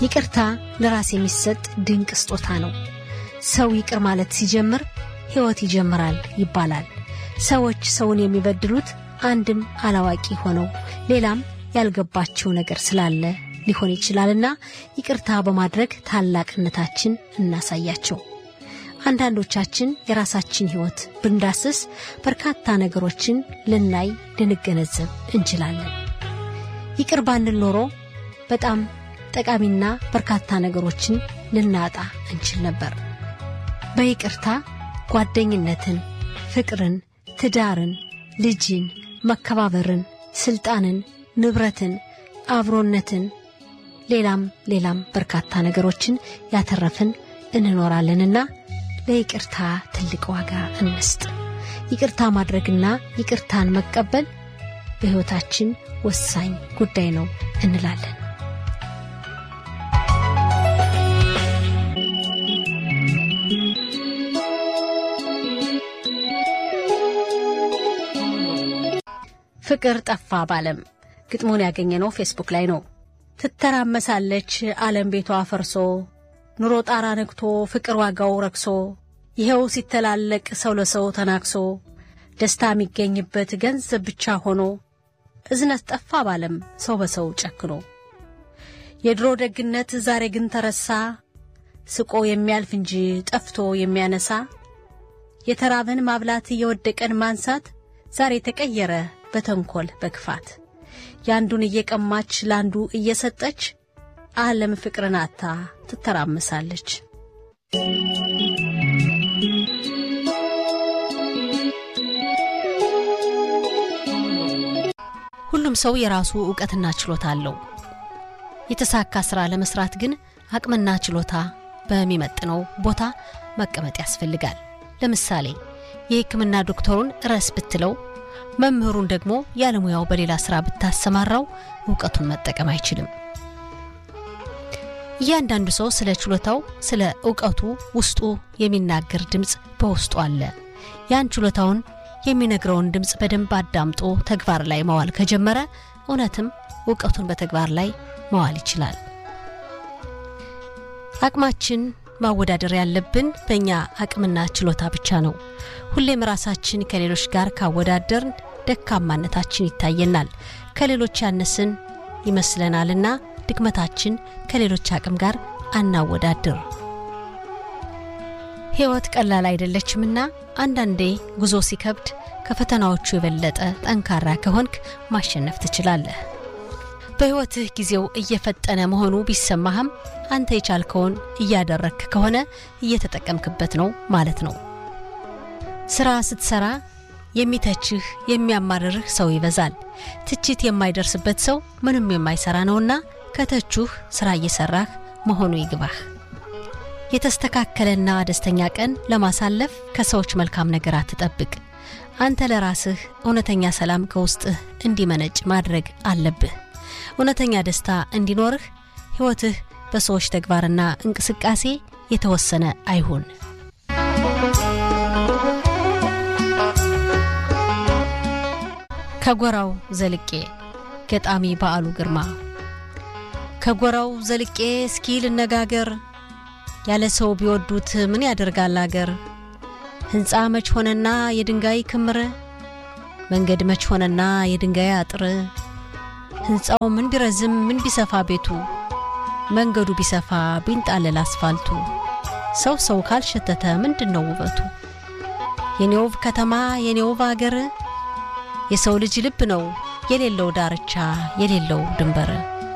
ይቅርታ ለራስ የሚሰጥ ድንቅ ስጦታ ነው። ሰው ይቅር ማለት ሲጀምር ሕይወት ይጀምራል ይባላል። ሰዎች ሰውን የሚበድሉት አንድም አላዋቂ ሆነው ሌላም ያልገባቸው ነገር ስላለ ሊሆን ይችላልና ይቅርታ በማድረግ ታላቅነታችን እናሳያቸው። አንዳንዶቻችን የራሳችን ሕይወት ብንዳስስ በርካታ ነገሮችን ልናይ ልንገነዘብ እንችላለን። ይቅር ባንል ኖሮ በጣም ጠቃሚና በርካታ ነገሮችን ልናጣ እንችል ነበር። በይቅርታ ጓደኝነትን፣ ፍቅርን፣ ትዳርን፣ ልጅን፣ መከባበርን፣ ስልጣንን፣ ንብረትን፣ አብሮነትን፣ ሌላም ሌላም በርካታ ነገሮችን ያተረፍን እንኖራለንና ለይቅርታ ትልቅ ዋጋ እንስጥ። ይቅርታ ማድረግና ይቅርታን መቀበል በሕይወታችን ወሳኝ ጉዳይ ነው እንላለን። ፍቅር ጠፋ ባለም ግጥሙን ያገኘነው ፌስቡክ ላይ ነው። ትተራመሳለች ዓለም ቤቷ ፈርሶ ኑሮ ጣራ ነግቶ ፍቅር ዋጋው ረክሶ ይኸው ሲተላለቅ ሰው ለሰው ተናክሶ ደስታ የሚገኝበት ገንዘብ ብቻ ሆኖ እዝነት ጠፋ ባለም ሰው በሰው ጨክኖ የድሮ ደግነት ዛሬ ግን ተረሳ ስቆ የሚያልፍ እንጂ ጠፍቶ የሚያነሳ የተራበን ማብላት የወደቀን ማንሳት ዛሬ ተቀየረ በተንኮል በክፋት የአንዱን እየቀማች ለአንዱ እየሰጠች ዓለም ፍቅርን አታ ትተራመሳለች። ሁሉም ሰው የራሱ ዕውቀትና ችሎታ አለው። የተሳካ ሥራ ለመሥራት ግን አቅምና ችሎታ በሚመጥነው ቦታ መቀመጥ ያስፈልጋል። ለምሳሌ የሕክምና ዶክተሩን ረስ ብትለው መምህሩን ደግሞ ያለሙያው በሌላ ሥራ ብታሰማራው እውቀቱን መጠቀም አይችልም። እያንዳንዱ ሰው ስለ ችሎታው፣ ስለ እውቀቱ ውስጡ የሚናገር ድምፅ በውስጡ አለ። ያን ችሎታውን የሚነግረውን ድምፅ በደንብ አዳምጦ ተግባር ላይ መዋል ከጀመረ እውነትም እውቀቱን በተግባር ላይ መዋል ይችላል። አቅማችን ማወዳደር ያለብን በእኛ አቅምና ችሎታ ብቻ ነው። ሁሌም ራሳችን ከሌሎች ጋር ካወዳደርን ደካማነታችን ይታየናል። ከሌሎች ያነስን ይመስለናልና ድክመታችን ከሌሎች አቅም ጋር አናወዳድር። ሕይወት ቀላል አይደለችምና አንዳንዴ ጉዞ ሲከብድ ከፈተናዎቹ የበለጠ ጠንካራ ከሆንክ ማሸነፍ ትችላለህ። በሕይወትህ ጊዜው እየፈጠነ መሆኑ ቢሰማህም አንተ የቻልከውን እያደረግክ ከሆነ እየተጠቀምክበት ነው ማለት ነው። ሥራ ስትሠራ የሚተችህ የሚያማርርህ ሰው ይበዛል። ትችት የማይደርስበት ሰው ምንም የማይሠራ ነውና ከተቹህ ሥራ እየሠራህ መሆኑ ይግባህ። የተስተካከለና ደስተኛ ቀን ለማሳለፍ ከሰዎች መልካም ነገር አትጠብቅ። አንተ ለራስህ እውነተኛ ሰላም ከውስጥህ እንዲመነጭ ማድረግ አለብህ። እውነተኛ ደስታ እንዲኖርህ ሕይወትህ በሰዎች ተግባርና እንቅስቃሴ የተወሰነ አይሁን። ከጎራው ዘልቄ ገጣሚ በዓሉ ግርማ። ከጎራው ዘልቄ እስኪ ልነጋገር፣ ያለ ሰው ቢወዱት ምን ያደርጋል አገር። ሕንፃ መች ሆነና የድንጋይ ክምር፣ መንገድ መች ሆነና የድንጋይ አጥር። ሕንፃው ምን ቢረዝም ምን ቢሰፋ ቤቱ፣ መንገዱ ቢሰፋ ቢንጣለል አስፋልቱ፣ ሰው ሰው ካልሸተተ ምንድን ነው ውበቱ? የኔ ውብ ከተማ የኔ ውብ አገር የሰው ልጅ ልብ ነው የሌለው ዳርቻ የሌለው ድንበር